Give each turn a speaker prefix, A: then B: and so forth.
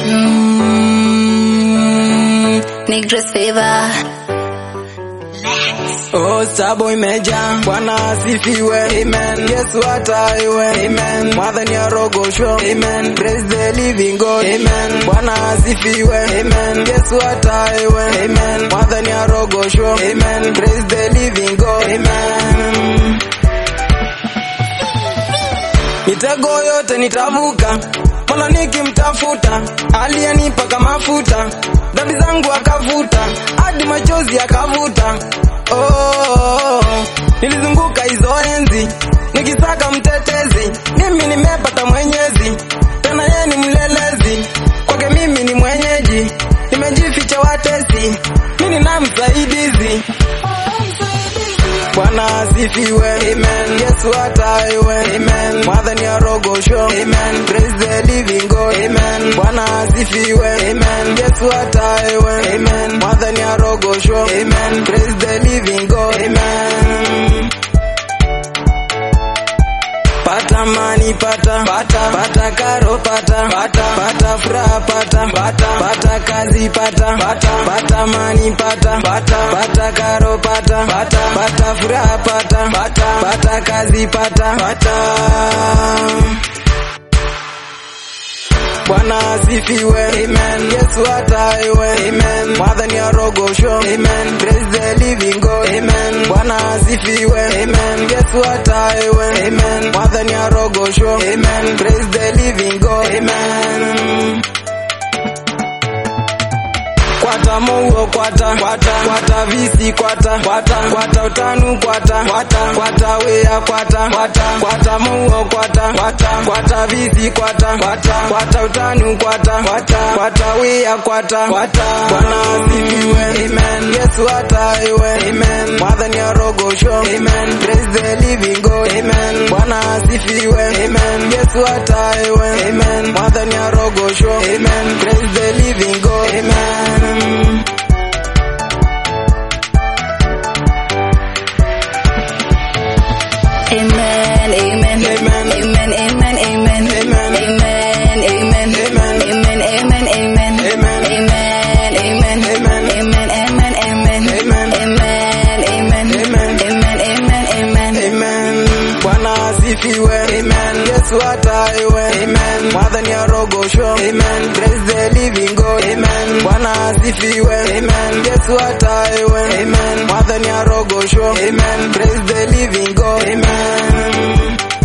A: Mm, Negress Fever.
B: Oh, sabo imejaa, Bwana asifiwe, amen. Yesu ataiwe, amen. Mwathani arogoshwe, amen. Praise the living God, amen. Bwana asifiwe, amen. Yesu ataiwe, amen. Mwathani arogoshwe, amen. Praise the living God, amen. Mitego yote nitavuka, Mola nikimtafuta, aliyenipaka mafuta, dhambi zangu akavuta, hadi machozi akavuta. Oh, nilizunguka hizo enzi nikisaka mtetezi, mimi nimepata mwenyezi, tena yeye ni mlelezi, kwake mimi ni mwenyeji, nimejificha watesi, mimi na msaidizi. Bwana asifiwe, amen. Yesu ataiwe, amen. Mwathani arogoshwe, amen. Praise the living God, amen. Bwana asifiwe, amen. Yesu ataiwe, amen. Mwathani arogoshwe, amen. Praise the living God, amen. Pata mani pata pata pata karo pata pata pata furaha pata pata pata kazi pata pata pata mani pata pata pata karo pata pata pata furaha pata pata pata kazi pata pata Bwana asifiwe, amen. Yesu ataiwe, amen. Mwathani arogoshwe, amen. Praise the living God, amen. Bwana asifiwe, amen. Yesu ataiwe, amen. Mwathani arogoshwe, amen. Praise the living God, amen. Kwata mouo kwata kwata kwata visi kwata kwata kwata utanu kwata kwata kwata wea kwata kwata kwata mouo kwata kwata kwata visi kwata kwata kwata utanu kwata kwata kwata wea kwata kwata Bwana asifiwe amen Yesu ataiwe amen Mwathani arogoshwe amen Praise the living God amen Bwana asifiwe amen Yesu ataiwe amen Mwathani arogoshwe amen Praise the living God amen
A: Amen, amen,
B: Amen.
A: amen, amen, amen,
B: Amen.
A: amen, amen,
B: Amen.
A: amen, amen, amen,
B: Amen.
A: amen, amen,
B: Amen.
A: amen, amen, amen,
B: Amen.
A: amen, amen,
B: Amen.
A: amen, amen, amen.
B: Amen. Bwana asifiwe. Amen. Yesu ataiwe. Amen. Mwathani arogoshwe. Amen. Praise the living God. Amen. Bwana asifiwe. Amen. Yesu ataiwe. Amen. Mwathani arogoshwe. Amen. Praise the living God. Amen.